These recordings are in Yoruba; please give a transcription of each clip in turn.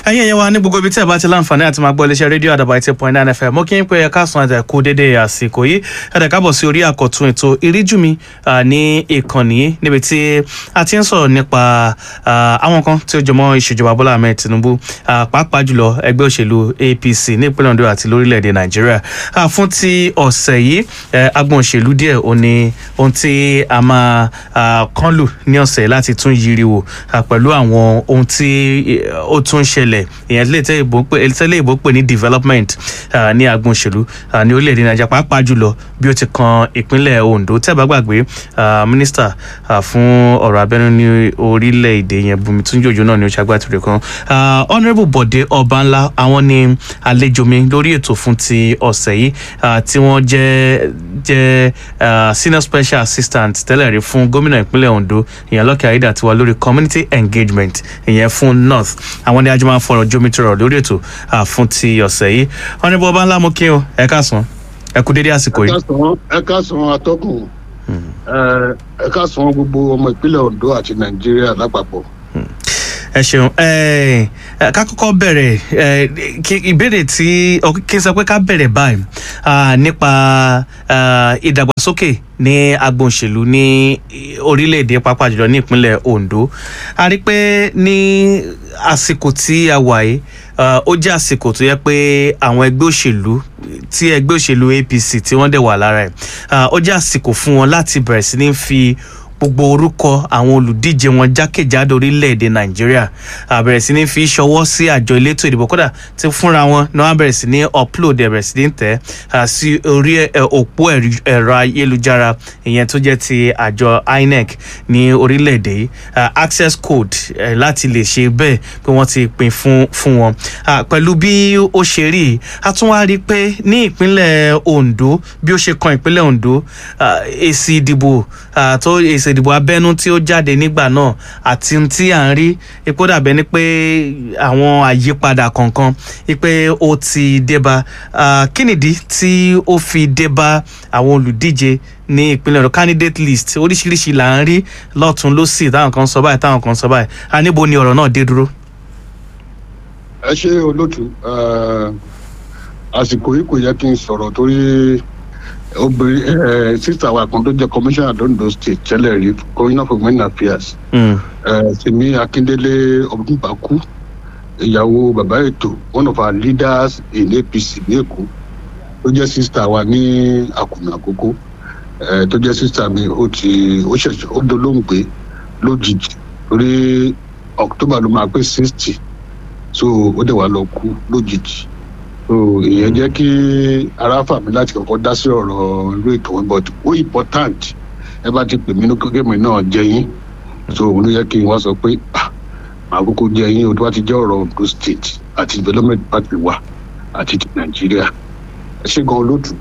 ẹ̀yin ẹ̀yẹ wa ní gbogbo ibi tí ẹ bá ti láǹfààní àti máa gbọ́ iléeṣẹ́ rédíò àdàbà eighty point nine fm mo kí n pé ẹ káàsán àti ẹ̀kú dédé àsìkò yìí ẹ̀dẹ̀ káàbọ̀ sí orí àkọ́tún ètò ìríjú mi ní ìkànnì yìí níbi tí a ti ń sọ̀rọ̀ nípa àwọn kan tí ó jọmọ́ ìṣèjọba bọ́lá ahmed tinubu pàápàá jùlọ ẹgbẹ́ òṣèlú apc ní ìpínlẹ̀ ondo àti lórílẹ̀‐èdè nàìjíríà fún ti ọ̀sẹ̀ yìí agbọn òṣèlú díẹ̀ ò ní ohun tí a máa kán lù ní ọ̀sẹ̀ láti tún yiri wò pẹ̀lú àwọn ohun tí ó tún ṣẹlẹ̀ ìyẹn tẹ́lẹ̀ ìbò pè ní development ní agbọn òṣèlú ní orílẹ̀-èdè nàìjíríà pàápàá jùlọ bí ó ti kan ìpínlẹ̀ ondo tẹ́ẹ̀bá gbàgbé mínísítà fún ọ̀rọ̀ abẹ́nú ní orílẹ̀-èdè yẹn bùnmi tún jòjò náà ní oṣù agbátúrẹ́ kan honourable bọ̀dé ọbanla àwọn ni àlejò mi lórí ètò fún ti ọ̀sẹ̀ yìí tí wọ́n jẹ́ jẹ́ senior special assistant tẹ́lẹ̀ rí fún gómìnà ìpínlẹ̀ ondo ìyẹn lọ́kẹ́ ayédà tiwa lórí community engagement ìyẹn fún north àwọn ni a jọ máa fọ̀rọ̀ jómitọ̀rọ̀ lórí ètò fún ti ọ̀sẹ̀ yìí honourable ọbanla mo kí o ẹ káàsán ẹ kú dédé àsìkò yìí. ẹ káàsán atọ́kùn ẹ káàsán gbogbo ọmọ ìpínlẹ̀ ondo àti nàìjíríà lápapọ̀ ẹ ṣeun ká kọ́kọ́ bẹ̀rẹ̀ ìbéèrè tí kí n sọ pé ká bẹ̀rẹ̀ báyìí nípa ìdàgbàsókè ní agbọn òṣèlú ní orílẹ̀-èdè pápá jùlọ ní ìpínlẹ̀ ondo a rí pé ní àsìkò tí a wà yìí ó jẹ́ àsìkò tó yẹ pé àwọn ẹgbẹ́ òṣèlú tí ẹgbẹ́ òṣèlú apc tí wọ́n dẹ̀ wà lára ẹ̀ ó jẹ́ àsìkò fún wọn láti bẹ̀rẹ̀ sí ní fi gbogbo orúkọ àwọn olùdíje wọn jákèjádò orílẹ̀-èdè nàìjíríà àbẹ̀rẹ̀ sí ní fi ṣọwọ́ sí àjọ elétò ìdìbò kódà tí fúnra wọn ni wọ́n bẹ̀rẹ̀ sí ní upload ẹ̀bẹ̀rẹ̀ sí ní tẹ̀ sí orí òpó ẹ̀rọ ayélujára ìyẹn tó jẹ́ ti àjọ inec ní orílẹ̀-èdè yìí access code láti lè ṣe bẹ́ẹ̀ pé wọ́n ti pín fún fún wọn pẹ̀lú bí ó ṣe rí a tún wá rí i pé ní ìpínlẹ̀ ondo bí ó ṣe kan ìpínlẹ̀ ondo èsì ìdìbò tó èsì ìdìbò abẹ́nú tí ó jáde nígbà náà àti tí à ń rí epo dàbẹ́ ni pé àwọn àyípadà kọ̀ọ̀kan pé ó ti débá kí nìdí tí ó fi débá àwọn olùdíje ní ìpínlẹ̀ ọ̀dọ̀ candidate list oríṣiríṣi là ń rí lọ́tún lọ́sì táwọn kan sọ báyìí táwọn kan sọ báyìí a níbo ni ọ̀rọ̀ náà dé dúró. ẹ ṣe olóòtú àsìkò yìí kò yẹ kí n sọ̀rọ̀ torí obìnrin ẹ sísà wa kan tó jẹ commissioner londo state tẹ́lẹ̀ rí commissioner for women affairs sèmi akíndélé ọdúnbàkú ìyàwó bàbá ètò one of our leaders in apc ní èkó tó jẹ́ sísà wa ní àkùnà àkókò tó jẹ́ sísà mi ó ti ó ṣẹ̀ṣẹ̀ ó dolóńgbé lójijì torí october ló máa pé sixty so ó dẹ̀ wá lọ kú lójijì so ìyẹn jẹ́ kí ara fà mí láti kọ́kọ́ dá sí ọ̀rọ̀ irú ètò wọn but ó important ẹ bá ti pè mí ní kékeré náà jẹ yín so òun ló yẹ kí n wá sọ pé màá kókó jẹ yín o tó bá ti jẹ́ ọ̀rọ̀ ondo state àti development party wa àti ti nàìjíríà ẹ ṣe gan olóòtú.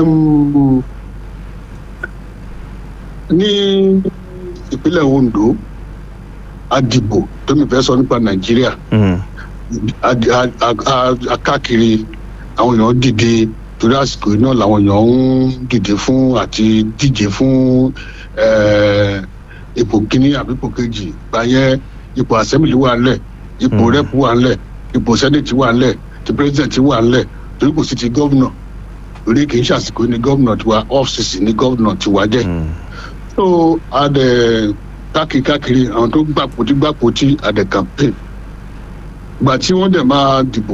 ní ìpínlẹ̀ ondo àdìbò tó mi fẹ́ sọ nípa nàìjíríà akáàkiri àwọn èèyàn dìde torí àsìkò náà làwọn èèyàn ń dìde fún àti díje fún ipò kínní àbí ipò kejì gbàyẹn ipò assembly wà ńlẹ̀ ipò rep wà ńlẹ̀ ipò senate wà ńlẹ̀ ti president wà ńlẹ̀ torí kò sí ti governor torí kì í ṣàsìkò ní governor tiwa ọ́fíìsì ní governor tiwa jẹ́ so adẹ káàkiri káàkiri àwọn tó gbàpò tí gbàpò tí adẹ campaign gbà tí wọ́n dẹ̀ máa dìbò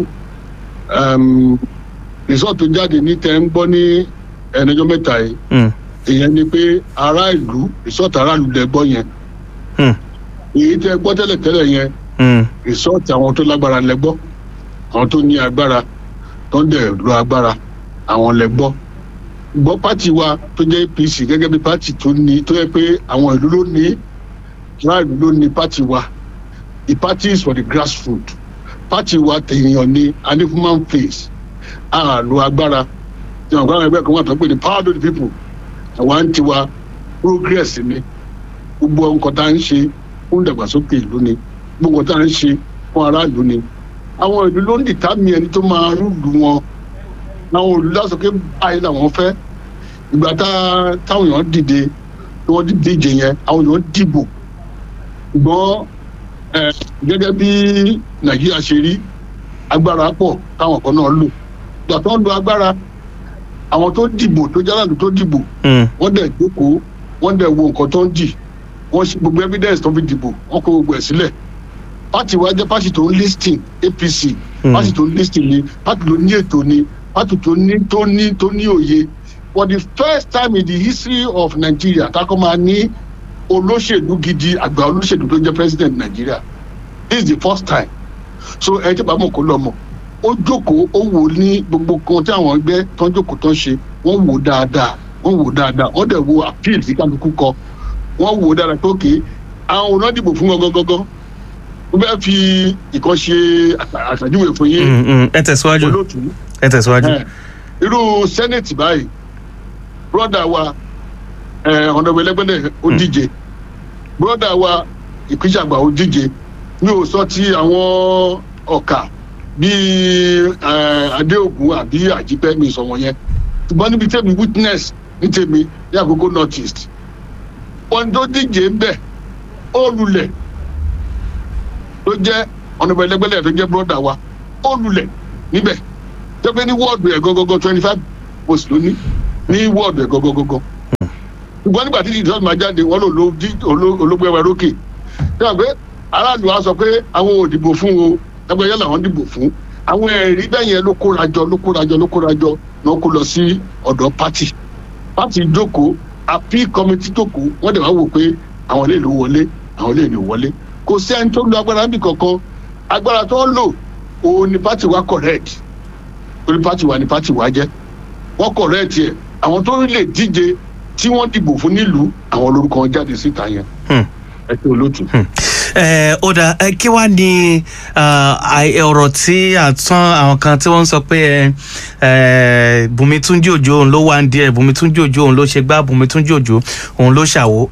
result tó jáde ní tẹ́ ń gbọ́ ní ẹnìjọ́ mẹ́ta yìí ìyẹn ni pé ará ìlú result aráàlú dẹ gbọ́ yẹn èyí tẹ́ gbọ́ tẹ́lẹ̀ tẹ́lẹ̀ yẹn result àwọn tó lágbára lẹ gbọ́ àwọn tó ní agbára tó ń dẹ̀ lo agbára àwọn lẹ gbọ́ gbọ́ pátì wa tó jẹ́ apc gẹ́gẹ́ bí pátì tó ní tó yẹ pé àwọn ìlú ló ní aráàlú ló ní pátì wa the party is for the grassroots party wa tèèyàn ni a ní human face a lo agbára tí wọn kọ́ àwọn ẹgbẹ́ kan wà tó pé the power of the people àwa ń tiwa progress ni gbogbo nǹkan tá à ń ṣe fún ìdàgbàsókè ìlú ni gbogbo nǹkan tá à ń ṣe fún aráàlú ni àwọn ìlú ló ń dìtámì ẹni tó máa rúlu wọn àwọn ìlú lásìkò báyìí làwọn fẹ́ ìgbà táwọn èèyàn dìde tí wọ́n díje yẹn àwọn èèyàn dìbò ṣùgbọ́n ẹ gẹ́gẹ́ bí nàìjíríà ṣe rí agbára pọ̀ táwọn kan náà lò gbà tó ń lo agbára àwọn tó dìbò tó jálàdù tó dìbò Mm. wọ́n dẹ̀ jókòó wọ́n dẹ̀ wo nǹkan tó ń dì wọ́n ṣe gbogbo evidence tó fi dìbò wọ́n kó gbogbo ẹ̀ sílẹ̀ pátì wa jẹ́ pátì tó ń listing apc Mm. pátì tó ń listing ni pátì tó ní ètò ni pátì tó ní tó ní tó ní òye for the first time in the history of nigeria takọ́ máa ní olóṣèlú gidi àgbà olóṣèlú tó jẹ́ president nigeria this is the first time so ẹ tí bàbá mọ̀ kó lọ mọ̀ ó jókòó ó wò ní gbogbo kan tí àwọn ẹgbẹ́ tó ń jókòó tó ń ṣe wọ́n wò dáadáa wọ́n wò dáadáa wọ́n dẹ̀ wo appeal tí kálukú kọ wọ́n wò dáadáa pé òkè àwọn òun náà dìbò fún wọn gangan ó bẹ́ẹ̀ fi ìkan ṣe àṣà- àṣàjúwe fún yín Mm, mm. ẹ tẹ̀síwájú olóòtú ẹ tẹ̀síwájú. ẹ, irú senate báyìí broda wa ọ̀nàbọ̀ ẹlẹ́gbẹ́lẹ̀ ó díje broda wa ìpínjàgbà ó díje mi ò sọ ti àwọn ọ̀kà bíi eh, adéògùn àbí àjípẹ́ mi sọ wọ́n yẹn ṣùgbọ́n níbi tẹ́mi witness ní tèmi ní àkókò north east wọn tó díje ń bẹ̀ ó lulẹ̀ tó jẹ́ ọ̀nàbọ̀ ẹlẹ́gbẹ́lẹ̀ tó jẹ́ broda wa ó lulẹ̀ níbẹ̀ jẹ́pẹ́ ní wọ́ọ̀dù ẹ̀ gọ́gọ́gọ́ twenty five post ló ní ní wọ́ọ̀dù ẹ̀ gọ́gọ́gọ́ ṣùgbọ́n nígbà tí ìdíjọ́ máa jáde wọ́n lò ló dí olóògbé ẹwà lókè ṣé wọ́n pé aráàlú wa sọ pé àwọn ò dìbò fún o ẹgbẹ́ yẹn làwọn dìbò fún àwọn ẹ̀rí bẹ́ẹ̀ yẹn ló kóra jọ ló kóra jọ ló kóra jọ náà kó lọ sí ọ̀dọ̀ pátì pátì jókòó àpí kọ́mítì jókòó wọ́n dẹ̀ wá wò pé àwọn lè lò wọlé àwọn lè lò wọlé kò sí ẹni tó lo agbára níbi kankan agbára tó ń lò òun ni pátì wa correct torí pátì wa ni pátì wa jẹ́ wọ́n correct yẹ àwọn tó lè díje tí wọ́n dìbò fún nílùú àwọn lórúkọ wọn jáde síta yẹn Hmm. ẹ ṣe olóòtú. ẹ ó dà ẹ kí wàá ní ah, àì- ọ̀rọ̀ tí àtún àwọn kan tí wọ́n ń sọ pé ẹ, ẹ Bùnmi Túnjí Òjó òun ló wá ń díẹ̀ Bùnmi Túnjí Òjó òun ló ṣe gbá Bùnmi Túnjí Òjó òun ló ṣàwó